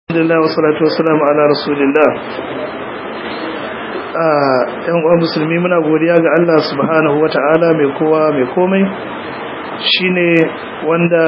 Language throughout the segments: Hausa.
Alhamdulillah wassalatu wassalamu ala rasulillah yan uwan musulmi muna godiya ga Allah subhanahu wata'ala mai kowa mai komai shine wanda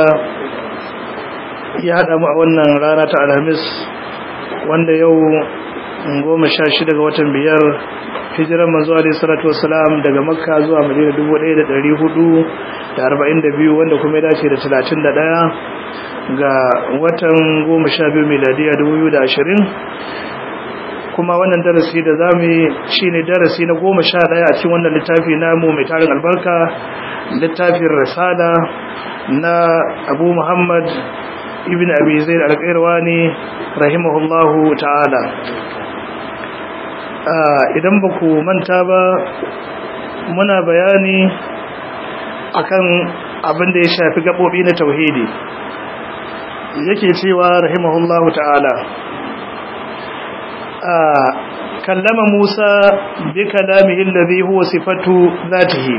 ya hada mu a wannan rana ta alhamis wanda yau goma sha shida ga watan biyar hijiran manzo alaihi salatu wassalam daga makka zuwa madina 1442 wanda kuma ya dace da 31 ga watan goma sha biyu miladiya dubu da ashirin kuma wannan darasi da za mu yi shi ne darasi na goma sha ɗaya a cikin wannan littafi namu mai tarin albarka littafin risala na abu muhammad ibn abi zaid alƙairwani rahimahullahu ta'ala idan ba ku manta ba muna bayani akan abin da ya shafi gaɓoɓi na tauhidi yake cewa rahimahullahu ta'ala kallama Musa bi kalamihi alladhi huwa sifatu dhatihi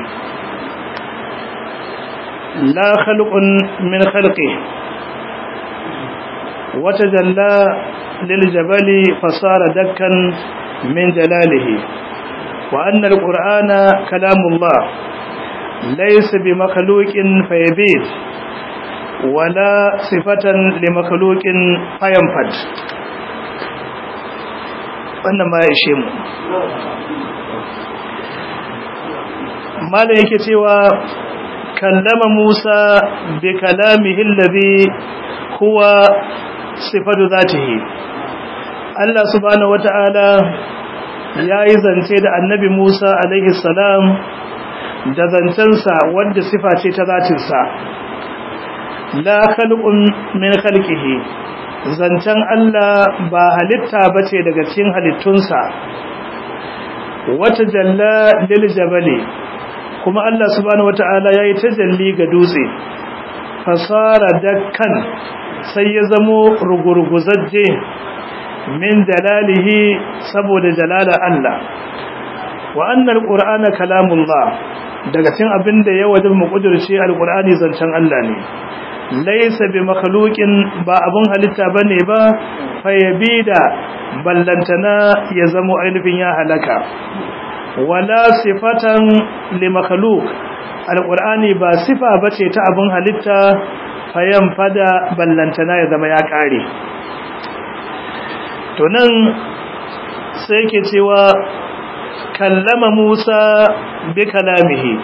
la khalqun min khalqihi وتجلى للجبل فصار دكا من جلاله وأن القرآن كلام الله ليس بمخلوق فيبيد ولا صفة لمخلوق فينفد wannan ma ya ishe mu malam yake cewa kallama Musa bi kalamihi alladhi huwa sifatu zatihi Allah subhanahu wata'ala yayi zance da annabi Musa alaihi salam da zancensa wanda sifa ce ta zatinsa la khalqun min khalqihi zancen Allah ba halitta bace daga cikin halittunsa wata jalla lil jabali kuma Allah subhanahu wataala yayi tajalli ga dutse fasara dakkan sai ya zamo rugurguzajje min jalalihi saboda jalala Allah wa annal qur'ana kalamullah daga cikin abinda ya wajib mu kudurce alqur'ani zancen Allah ne laisa bi makhluqin ba abun halitta bane ba fayabida ballantana ya zamo ainihin ya halaka wala sifatan li makhluq alqur'ani ba sifa bace ta abun halitta fayan fada ballantana ya zama ya kare to nan sai yake cewa kallama Musa bi kalamihi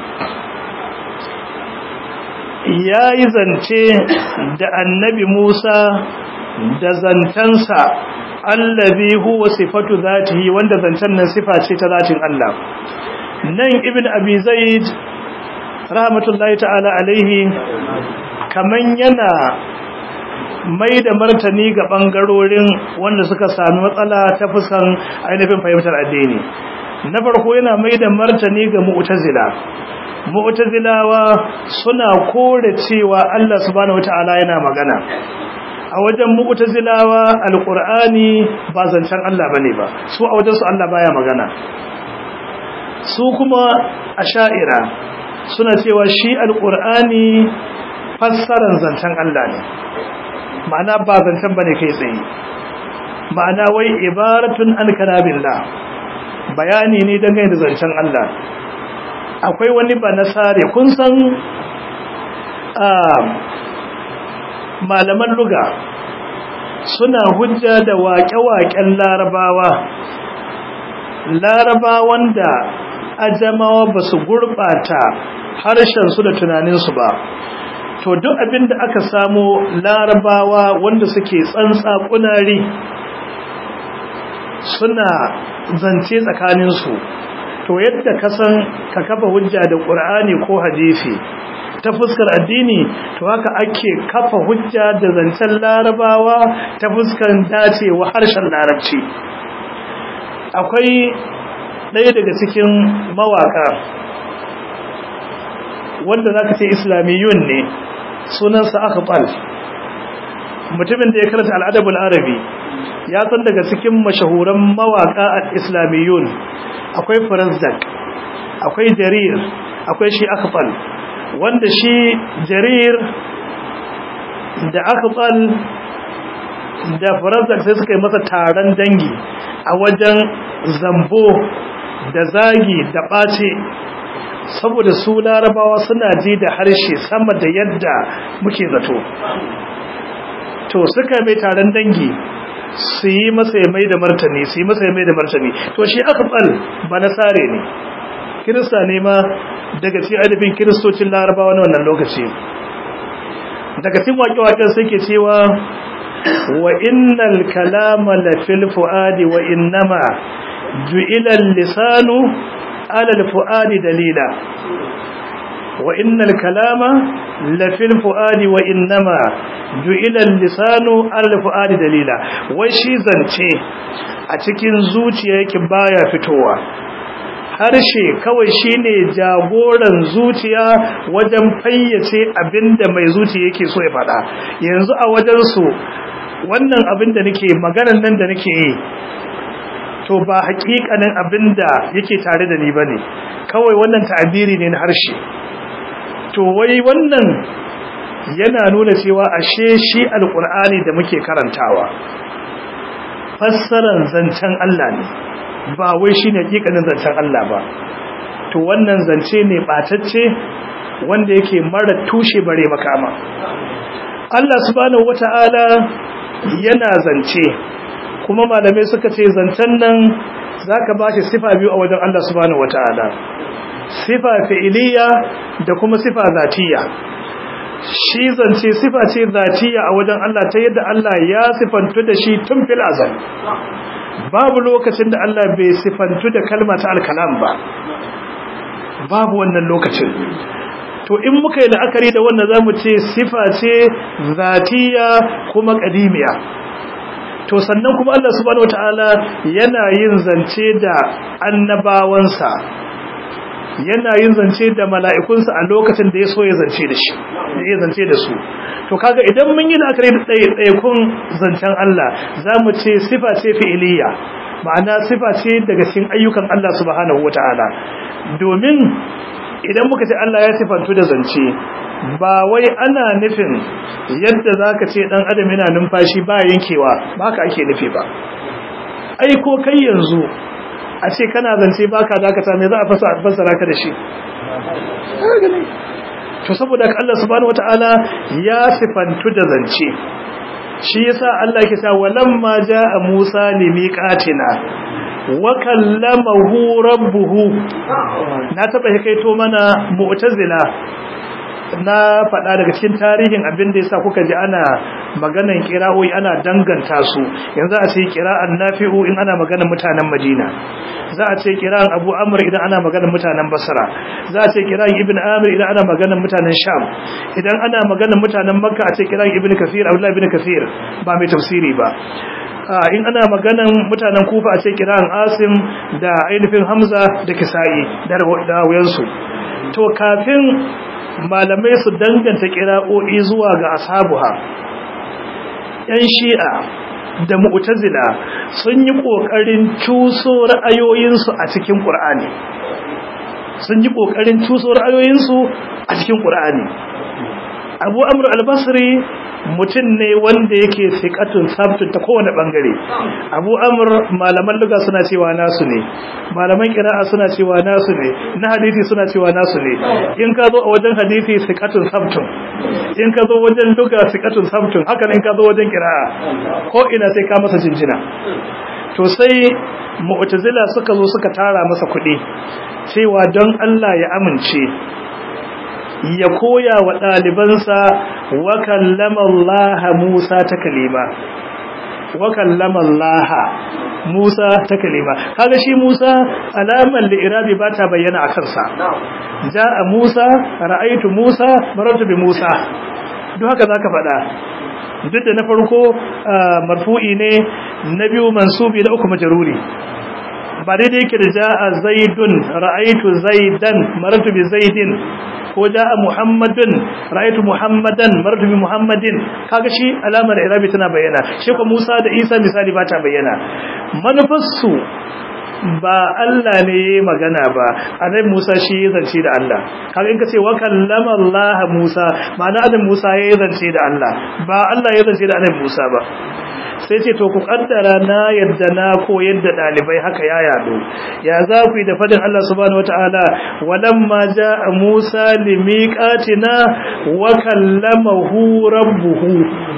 ya yi zance da annabi Musa da zancensa allazi huwa sifatu zatihi wanda zancen nan sifa ce ta zatin Allah nan ibn abi zaid rahmatullahi ta'ala alaihi kaman yana mai da martani ga bangarorin wanda suka sami matsala ta fuskan ainihin fahimtar addini na farko yana mai da martani ga mu'tazila mu'tazilawa suna kore cewa Allah subhanahu wata'ala yana magana a wajen mu'tazilawa alqur'ani ba zancen Allah bane ba su a wajen su Allah baya magana su kuma asha'ira suna cewa shi alqur'ani fassaran zancen Allah ne ma'ana ba zancen bane kai tsaye ma'ana wai ibaratun an kalabillah bayani ne dangane da zancen Allah akwai wani ba nasare kun san malaman luga suna hujja da waƙe-waƙen larabawa larabawan da ajamawa ba su gurɓata harshensu da tunaninsu ba to duk abin da aka samu larabawa wanda suke tsantsa kunari suna zance tsakaninsu to yadda ka san ka kafa hujja da ƙur'ani ko hadisi ta fuskar addini to haka ake kafa hujja da zancen larabawa ta fuskar dacewa harshen larabci akwai ɗaya daga cikin mawaka wanda za ka ce islamiyun ne sunansa akhbal mutumin da ya karanta al'adabul arabi ya san daga cikin mashahuran mawaka al-islamiyun akwai farazdak akwai jarir akwai shi akhbal wanda shi jarir da akhbal da faransa sai suka yi masa taron dangi a wajen zambo da zagi da ɓace saboda su larabawa suna ji da harshe sama da yadda muke zato to suka mai taron dangi su yi masa mai da martani su yi masa mai da martani to shi aka ɓal ba nasare ne kirista ne ma daga cikin adabin kiristocin larabawa na wannan lokaci daga cikin waƙe-waƙen suke cewa wa innal kalama la fil fuadi wa innama ju'ila lisanu ala al fuadi dalila wa innal kalama la fil fuadi wa innama ju'ila lisanu ala al fuadi dalila wai shi zance a cikin zuciya yake baya fitowa harshe kawai shine jagoran zuciya wajen fayyace abinda mai zuciya yake so ya faɗa yanzu a wajen su wannan abin da nake maganar nan da nake yi to ba haƙiƙanin abinda yake tare da ni bane kawai wannan ta'abiri ne na harshe to wai wannan yana nuna cewa ashe shi alqur'ani da muke karantawa fassaran zancen Allah ne ba wai shi ne hakikanin zancen Allah ba to wannan zance ne batacce wanda yake mara tushe bare makama Allah subhanahu wata'ala yana zance kuma malamai suka ce zancen nan zaka ba shi sifa biyu a wajen Allah subhanahu wata'ala sifa fi'iliya da kuma sifa zatiya shi zance sifa ce zatiya a wajen Allah ta yadda Allah ya sifantu da shi tun fil azal babu lokacin da Allah bai sifantu da kalma ta alkalam ba babu wannan lokacin to in muka yi la'akari da wannan zamu ce sifa ce zatiya kuma qadimiya to sannan kuma Allah subhanahu wataala yana yin zance da annabawansa yana yin zance da mala'ikunsa a lokacin da ya so ya zance da shi ya zance da su to kaga idan mun yi la'akari da ɗaiɗaikun zancen Allah za mu ce sifa ce fi'iliya ma'ana sifa ce daga cikin ayyukan Allah subhanahu wata'ala domin idan muka ce Allah ya sifantu da zance ba wai ana nufin yadda za ka ce ɗan adam yana numfashi ba yankewa ba haka ake nufi ba ai ko kai yanzu a ce kana zance baka dakata me za a fassara ka da shi to saboda Allah subhanahu wataala ya sifantu da zance shi yasa Allah yake cewa walamma jaa Musa limiqatina wa kallamahu rabbuhu na taba kaito mana mu'tazila na faɗa daga cikin tarihin abin da yasa kuka ji ana maganan kira'o'i ana danganta su yanzu a ce kira'an nafi'u in ana maganan mutanen Madina za a ce kira'an Abu Amr idan ana maganan mutanen Basra za a ce kira'an Ibn Amir idan ana maganan mutanen Sham idan ana maganan mutanen Makka a ce kira'an Ibn Kathir Abdullah ibn Kathir ba mai tafsiri ba in ana maganan mutanen Kufa a ce kira'an Asim da ainihin Hamza da Kisa'i da wayansu to kafin malamai su danganta kira'o'i zuwa ga ashabuha yan shi'a da mu'tazila sun yi kokarin cuso ra'ayoyinsu a cikin qur'ani sun yi kokarin cuso ra'ayoyinsu a cikin qur'ani abu amr al-basri mutum ne wanda yake fiqatun sabtun ta kowane bangare abu amr malaman luga suna cewa nasu ne malaman qira'a suna cewa nasu ne na hadisi suna cewa nasu ne in ka zo a wajen hadisi fiqatun sabtun in ka zo wajen luga fiqatun sabtun haka in ka zo wajen qira'a ko ina sai ka masa jinjina to sai mu'tazila suka zo suka tara masa kuɗi cewa don Allah ya amince ya koya wa ɗalibansa wa kallama Allah Musa ta kalima wa kallama Allah Musa ta kalima kaga shi Musa alamar li'irabi ba ta bayyana a kansa ja'a Musa ra'aitu Musa marartu bi Musa duk haka zaka faɗa duk da na farko marfu'i ne na biyu mansubi na uku majruri ba daidai yake da ja'a zaidun ra'aitu zaidan marartu bi zaidin ko ja'a muhammadun ra'aytu muhammadan martu bi muhammadin kaga shi alamar irabi tana bayyana shi ko Musa da Isa misali ba ta bayyana manufarsu ba Allah ne yayi magana ba annabi Musa shi ya zance da Allah kaga in ka ce wa kallama Allah Musa ma'ana annabi Musa ya zance da Allah ba Allah ya zance da annabi Musa ba sai ce to ku kaddara na yadda na koyar da dalibai haka ya yado ya za ku yi da fadin Allah subhanahu wataala walamma jaa Musa limiqatina wa kallamahu rabbuhu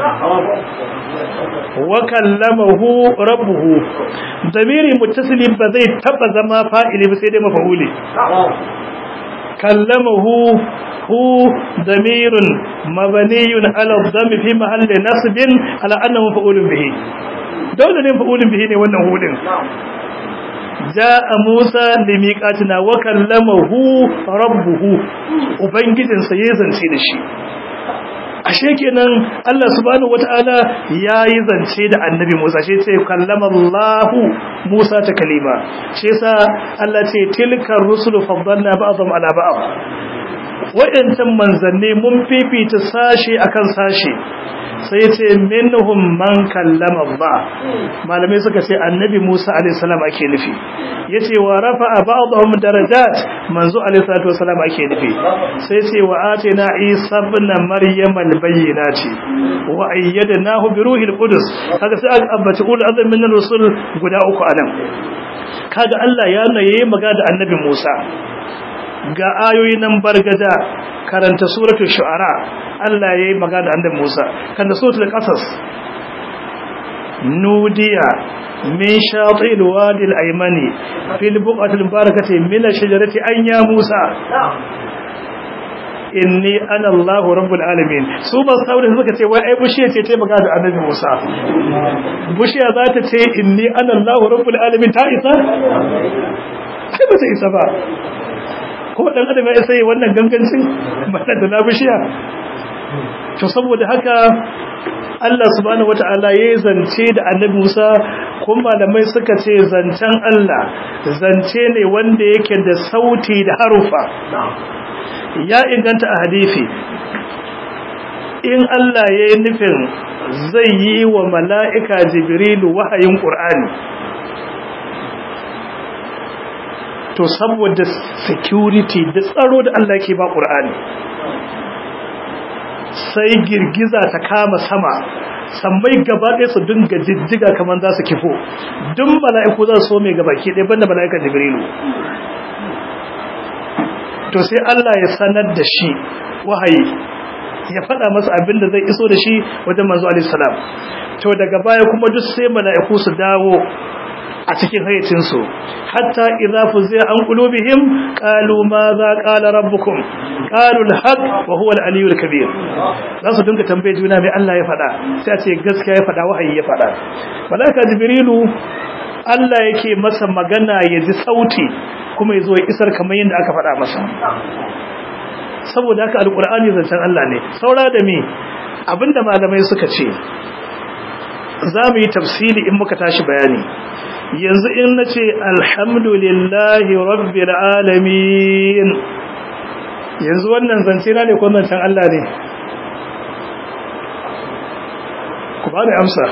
wa kallamahu rabbuhu damiri muttasili ba zai taba zama fa'ili ba sai dai mafa'uli kallamahu hu damirun mabniyun ala dhammi fi mahalli nasbin ala annahu mafa'ulun bihi dole ne mafa'ulun bihi ne wannan hudin ja'a Musa limiqatina wa kallamahu rabbuhu ubangijinsa ya zance da shi ashe kenan Allah subhanahu wataala yayi zance da annabi Musa shi ce kallama Allah Musa ta kalima shi yasa Allah ce tilka rusulu faddalna ba'dhum ala ba'd wadancan manzanni mun fifita sashi akan sashi sai ce minhum man kallama Allah malamai suka ce annabi Musa alaihi salam ake nufi yace wa rafa'a ba'dhum darajat manzo alaihi salatu wasalam ake nufi sai ce wa atina Isa ibn Maryam al-bayyinati wa ayyadnahu bi ruhil qudus kaga sai aka ambaci ulul azmi min rusul guda uku anan kaga Allah ya naye magana da annabi Musa ga ayoyi nan bargada karanta suratul shu'ara Allah yayi magana da annabi Musa kan suratul qasas nudiya min shatil wadi al-aymani fil buqati al-barakati min ash-shajarati an ya Musa inni ana Allah rabbul alamin su ba saboda suka ce wai ai bushiya ce ta magana da annabi Musa bushiya za ta ce inni ana Allah rabbul alamin ta isa ai ba ta isa ba ko dan adam ya sai wannan gangancin bana da labishiya to saboda haka Allah subhanahu wataala ya zance da Annabi Musa kuma malamai suka ce zancen Allah zance ne wanda yake da sauti da harufa ya inganta a hadisi in Allah ya yi nufin zai yi wa mala'ika Jibrilu wahayin Qur'ani to saboda security da tsaro da Allah ke ba ƙur'ani sai girgiza ta kama sama sammai gaba ɗaya su dinga jijjiga kamar za su kifo duk mala'iku za su so mai gaba ke ɗaya banda mala'ika jibrilu to sai Allah ya sanar da shi wahayi ya faɗa masa abin da zai iso da shi wajen manzo alaihi salam to daga baya kuma duk sai mala'iku su dawo a cikin hayyacinsu hatta idza fuzi'a an qulubihim qalu ma za qala rabbukum qalu al-haq wa huwa al-aliyyu al-kabir za su dinga tambaye juna mai Allah ya faɗa sai a ce gaskiya ya faɗa wahayi ya faɗa malaika jibrilu Allah yake masa magana ya ji sauti kuma ya zo ya isar kamar yadda aka faɗa masa saboda haka alqur'ani zancen Allah ne saura da me abinda malamai suka ce za mu yi tafsiri in muka tashi bayani yanzu in na ce alhamdulillahi rabbil alamin yanzu wannan zance na ne ko zancen Allah ne ku ba da amsa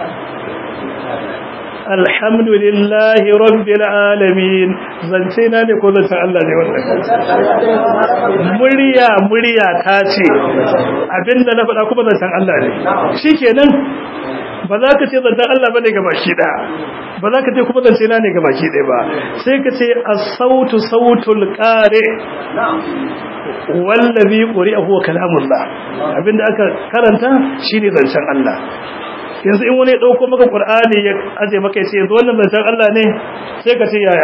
alhamdulillahi rabbil alamin zance na ne ko zancen Allah ne wannan murya murya ta ce abinda na faɗa kuma zancen Allah ne shikenan ba za ka ce zancen Allah ba ne ga baki ɗaya ba za ka ce kuma zance na ne ga baki ɗaya ba sai ka ce a sautu sautul ƙare wallabi ƙuri a huwa kalamullah abinda aka karanta shi ne zancen Allah yanzu in wani ɗauko maka ƙur'ani ya aje maka ya ce yanzu wannan zancen Allah ne sai ka ce yaya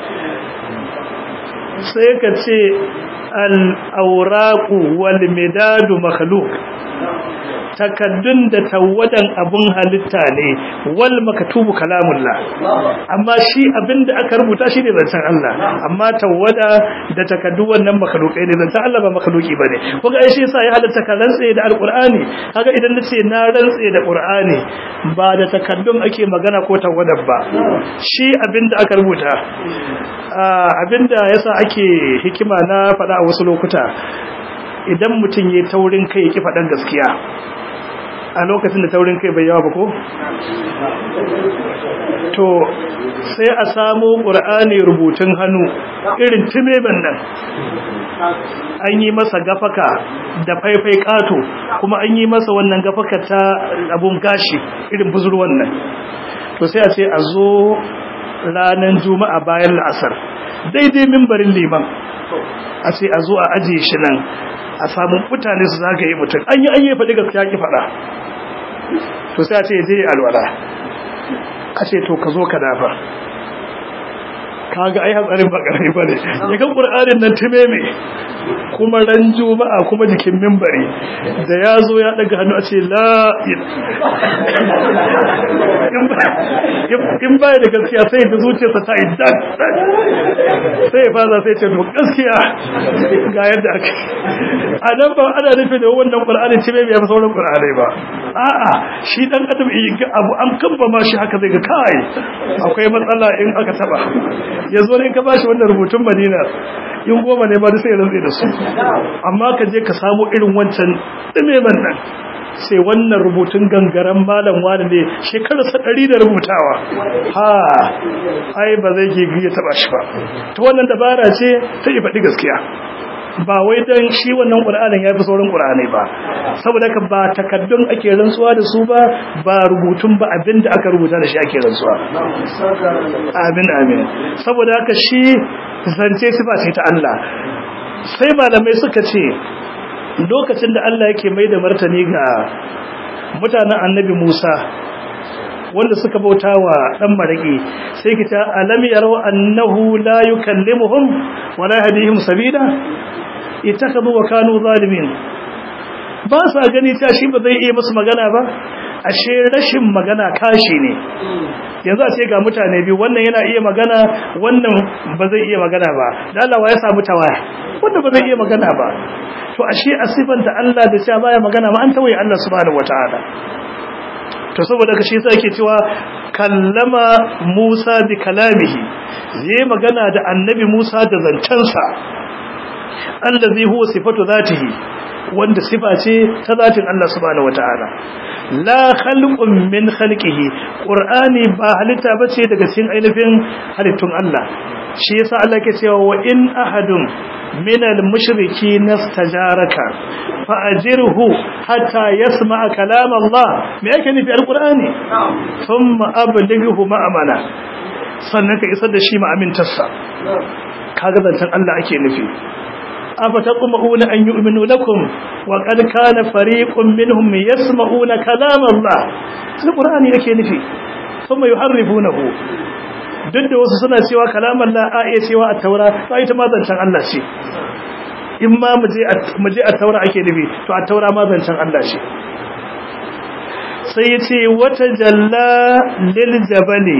sai ka ce al-auraqu wal midadu makhluq takaddun da tawadan abun halitta ne wal makatubu kalamullah amma shi abinda aka rubuta shi ne zancen Allah amma tawada da takaddu wannan makhlukai ne zancen Allah ba makhluki bane kuga ai shi yasa ya halatta ka rantse da alqur'ani kaga idan nace na rantse da qur'ani ba da takaddun ake magana ko tawadan ba shi abinda aka rubuta abinda yasa ake hikima na faɗa a wasu lokuta idan mutum ya taurin kai ya ki faɗan gaskiya a lokacin da taurin kai bai yawa ba ko? to sai a samu ƙur'ani rubutun hannu irin timeban nan an yi masa gafaka da faifai kato kuma an yi masa wannan gafaka ta abun gashi irin buzurwan nan to sai a ce a zo ranar juma'a bayan la'asar daidai mimbarin liman a ce a zo a ajiye shi nan a samu mutane su zagaye mutum an yi an yi faɗi gaskiya ki faɗa to sai a ce je alwala a ce to ka zo ka dafa kaga ai hatsarin ba karami bane ya ga qur'anin nan timeme kuma ran juma'a kuma jikin minbari da yazo ya daga hannu a ce la in baya da gaskiya sai da zuciyarsa ta yi dan sai ya faza sai ce to gaskiya ga yadda ake a nan ba ana nufi da wannan qur'anin timeme ya fi sauran qur'anai ba a'a shi dan adam abu an kamba ma shi haka zai ga kai akwai matsala in aka taba yanzu ne ka bashi wannan rubutun madina in goma ne ba da sai rantsi da su amma ka je ka samu irin wancan dimeman nan sai wannan rubutun gangaren malam wani ne shekararsa ɗari da rubutawa ha ai ba zai ke ya taɓa shi ba ta wannan dabara ce ta yi faɗi gaskiya ba wai dan shi wannan Qur'anin yafi sauran Qur'anai ba saboda ka ba takaddun ake rantsuwa da su ba ba rubutun ba abinda aka rubuta da shi ake rantsuwa amin amin saboda haka shi zance sifa ce ta Allah sai malamai suka ce lokacin da Allah yake mai da martani ga mutanen Annabi Musa wanda suka bauta wa dan maraki sai kita alam yarau annahu la yukallimuhum wa la yahdihim sabila ittakhadhu wa kanu zalimin ba sa gani ta shi ba zai iya musu magana ba ashe rashin magana kashi ne yanzu a ce ga mutane biyu wannan yana iya magana wannan ba zai iya magana ba da Allah ya samu tawaya wanda ba zai iya magana ba to ashe a sifanta Allah da cewa baya magana ma an tawaye Allah subhanahu wataala to saboda ka shi yasa yake cewa kallama Musa bi kalamihi zai magana da annabi Musa da zancensa allazi huwa sifatu zatihi wanda sifa ce ta zatin Allah subhanahu wataala la khalqun min khalqihi qur'ani ba halitta bace daga cikin ainihin halittun Allah shi yasa Allah ke cewa wa in ahadun min al-mushriki nastajaraka fa ajirhu hatta yasma'a kalam Allah me yake nufi al-qur'ani thumma ablighu ma'amana sannan ka isar da shi ma'amintarsa kaga zantan Allah ake nufi أفتطمعون أن يؤمنوا لكم وقد كان فريق منهم يسمعون كلام الله القرآن yake nufi ثم يحرفونه duk da wasu suna cewa kalaman la a iya cewa a taura to ita ma zancen Allah ce in ma mu je a taura ake nufi to a taura ma zancen Allah ce sai ya ce wata jalla lil jabali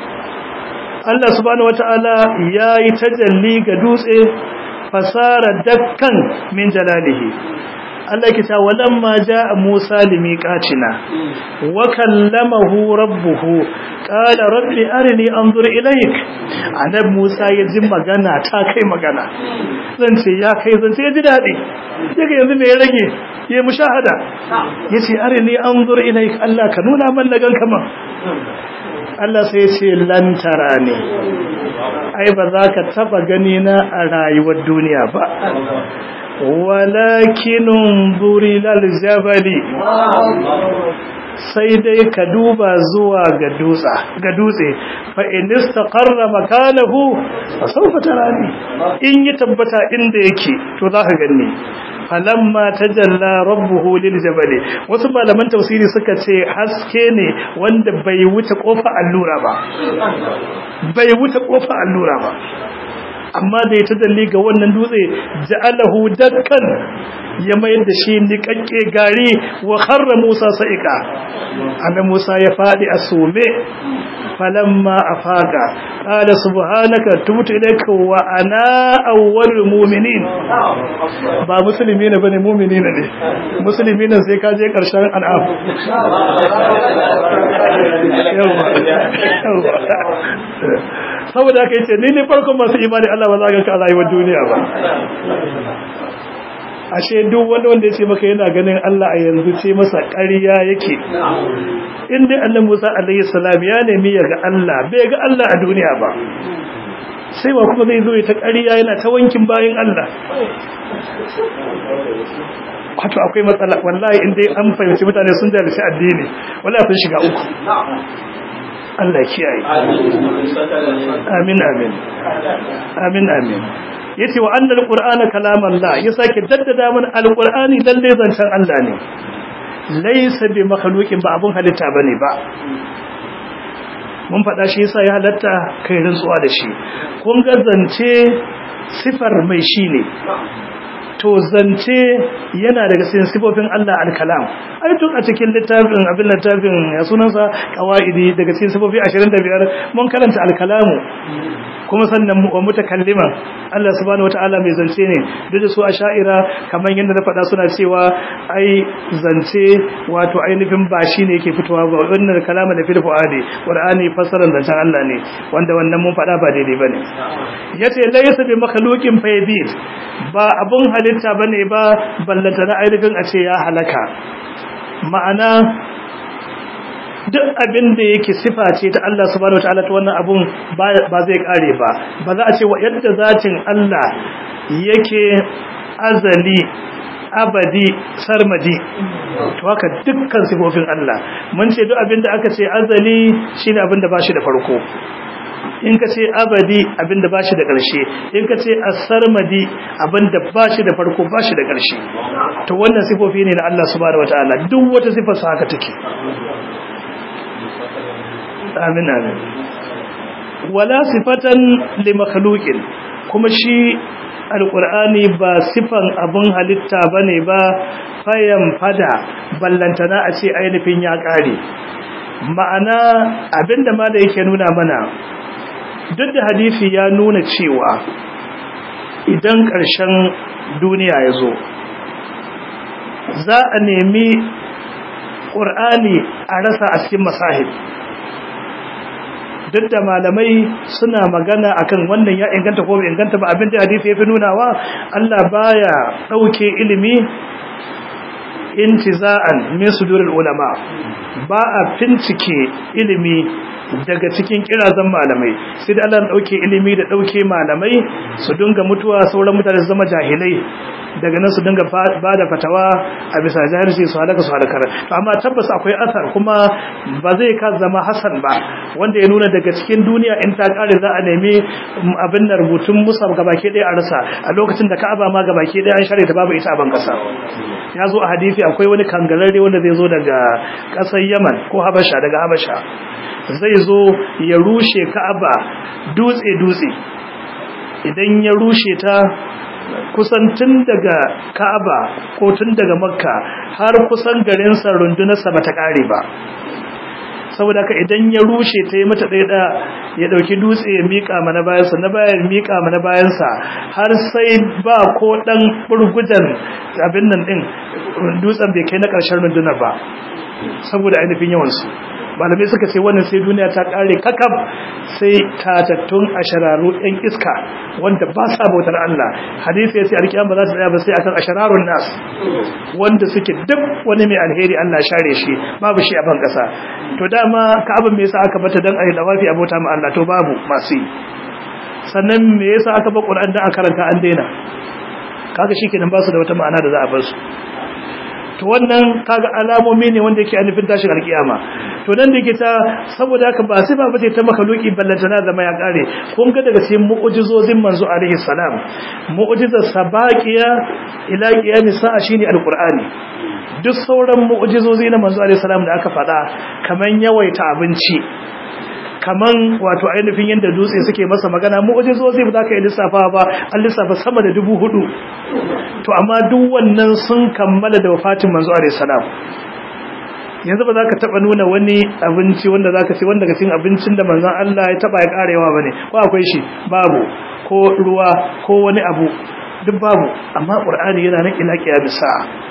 Allah subhanahu wataala yayi tajalli ga dutse fasara dakkan min jalalihi Allah ke ta walamma jaa Musa limiqatina wa kallamahu rabbuhu qala rabbi arini anzur ilayk anab Musa ya ji magana ta kai magana zan ce ya kai zan ce ya ji dadi daga yanzu me ya rage ya mushahada yace arini anzur ilayk Allah ka nuna man lagan kaman Allah sai ya ce lantara ne ai ba za ka taba gani na a rayuwar duniya ba walakinun zuri laljabali sai dai ka duba zuwa ga dutsa ga dutse fa in istaqarra makanahu fa sawfa tarani in yi tabbata inda yake to za ka gani falamma tajalla rabbuhu liljabali wasu malaman tafsiri suka ce haske ne wanda bai wuce kofa allura ba bai wuce kofa allura ba amma da ya tajalli ga wannan dutse ja'alahu dakkan ya mayar da shi niƙaƙƙe gari wa kharra Musa sa'ika annabi Musa ya fadi a sume falamma afaqa qala subhanaka tubtu ilayka wa ana awwalul mu'minin ba musulmi ne bane mu'mini ne musulmi ne sai ka je karshen an'am saboda haka yace ni ne farkon masu imani Allah ba za ka ka rayuwar duniya ba ashe duk wanda wanda yace maka yana ganin Allah a yanzu ce masa ƙarya yake in dai annabi Musa alaihi salam ya nemi ya ga Allah bai ga Allah a duniya ba sai wa kuma zai zo ya ta ƙarya yana ta wankin bayan Allah wato akwai matsala wallahi in dai an fahimci mutane sun jalishi addini wallahi sun shiga uku Allah kiyaye amin amin amin amin yace wa annal qur'ana kalamallah ya sake daddada mana alqur'ani lalle zancen Allah ne laysa bi makhluqin ba abun halitta bane ba mun faɗa shi yasa ya halatta kai rantsuwa da shi kun ga zance sifar mai shi ne to zance yana daga cikin sifofin Allah al-kalam ai tun a cikin littafin abin littafin ya sunansa qawaidi daga cikin sifofi 25 mun karanta al-kalamu kuma sannan mu mutakalliman Allah subhanahu wataala mai zance ne duk da su asha'ira kamar yadda na faɗa suna cewa ai zance wato ainihin ba shi ne yake fitowa ba wannan kalama da fil fuadi qur'ani fasaran zancen Allah ne wanda wannan mun faɗa ba daidai bane yace laysa bi makhluqin faydid ba abun halitta bane ba ballanta na ainihin a ce ya halaka ma'ana duk abin da yake sifa ce ta Allah subhanahu wataala ta wannan abun ba zai kare ba ba za a ce wa yadda zatin Allah yake azali abadi sarmadi to haka dukkan sifofin Allah mun ce duk abin da aka ce azali shine abin da bashi da farko in ka ce abadi abin da bashi da ƙarshe in ka ce as-sarmadi abin da bashi da farko bashi da ƙarshe to wannan sifofi ne na Allah subhanahu wataala duk wata sifar sa haka take amin amin wala sifatan li makhluqin kuma shi alqur'ani ba sifan abun halitta bane ba fayan fada ballantana a ce ainihin ya kare ma'ana abinda ma da yake nuna mana duk da hadisi ya nuna cewa idan ƙarshen duniya ya zo za a nemi ƙur'ani a rasa a cikin masahib duk da malamai suna magana akan wannan ya inganta ko bai inganta ba abin da hadisi ya fi nunawa Allah baya ɗauke ilimi intiza'an min sudurul ulama ba a fincike ilimi daga cikin kirazan malamai sai da Allah dauke ilimi da dauke malamai su dinga mutuwa sauran mutane su zama jahilai daga nan su dinga ba da fatawa a bisa jahilci su halaka su halakar to amma tabbas akwai asar kuma ba zai ka zama hasan ba wanda ya nuna daga cikin duniya in ta kare za a nemi abin da rubutun musab gabake ɗaya a rasa a lokacin da ka'aba ma gabake ɗaya an share ta babu ita a ban kasa ya zo a hadisi akwai wani kangararre wanda zai zo daga ƙasar yaman ko habasha daga habasha zai zo ya rushe ka'aba dutse-dutse idan ya rushe ta kusan tun daga ka'aba ko tun daga makka har kusan garinsa rundunarsa ba ta ƙare ba saboda haka idan ya rushe ta yi mata ɗaya ya ɗauki dutse ya miƙa mana bayansa na bayan miƙa mana bayansa har sai ba ko ɗan burgudan abin nan ɗin dutsen bai kai na ƙarshen rundunar ba saboda ainihin yawansu malamai suka ce wannan sai duniya ta kare kakab sai tatattun ashararu ɗan iska wanda ba sa bautar Allah hadisi yace alkiyama ba za ta tsaya ba sai akan ashararun nas wanda suke duk wani mai alheri Allah share shi babu shi a ban kasa to dama ka'abin me yasa aka bata dan ayi dawafi abota ma Allah to babu masu sannan me yasa aka ba Qur'an dan a karanta an daina kaga shikenan ba su da wata ma'ana da za a bar su to wannan kaga alamomi ne wanda yake anufin tashin alkiyama to nan da yake ta saboda haka ba sai ba bace ta makaluki ballantana da ya kare kun ga daga cikin mu'jizozin manzo alaihi salam mu'jizar sabaqiya ila qiyami sa'a shine alqur'ani duk sauran mu'jizozi na manzo alaihi salam da aka faɗa kaman yawaita abinci kaman wato ainihin yadda dutse suke masa magana mu'jizozi ba za ka yi lissafa ba an lissafa sama da dubu hudu to amma duk wannan sun kammala da wafatin manzo alaihi salam yanzu ba za ka taba nuna wani abinci wanda za ka ci wanda cikin abincin da manzon Allah ya taba ya karewa bane ko akwai shi babu ko ruwa ko wani abu duk babu amma qur'ani yana nan ila qiyamisa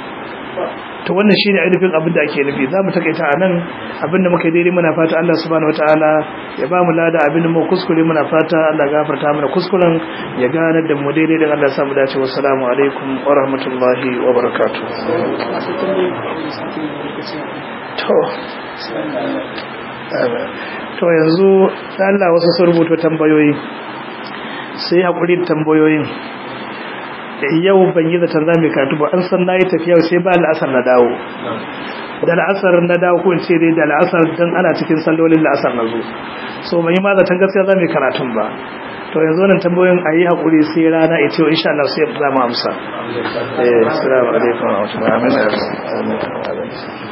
to wannan shine ainihin abin da ake nufi zamu takaita anan abin da muka daidai muna fata Allah subhanahu wataala ya ba mu lada abin da mu kuskure muna fata Allah gafarta mana kuskuren ya gane da mu daidai da Allah samu dace wassalamu alaikum wa rahmatullahi wa barakatuh to to yanzu Allah wasu sun rubuta tambayoyi sai haƙuri da tambayoyin yau ban yi zaton za mu karatu ba an san na yi tafiya sai ba la'asar na dawo da la'asar na dawo ko in ce dai da la'asar don ana cikin sallolin la'asar na zo so ban yi ma zaton gaskiya za mu karatun ba to yanzu wannan tambayoyin a yi haƙuri sai rana ita yau insha Allah sai za mu amsa. Eh, assalamu alaikum wa rahmatullahi wa barakatuh.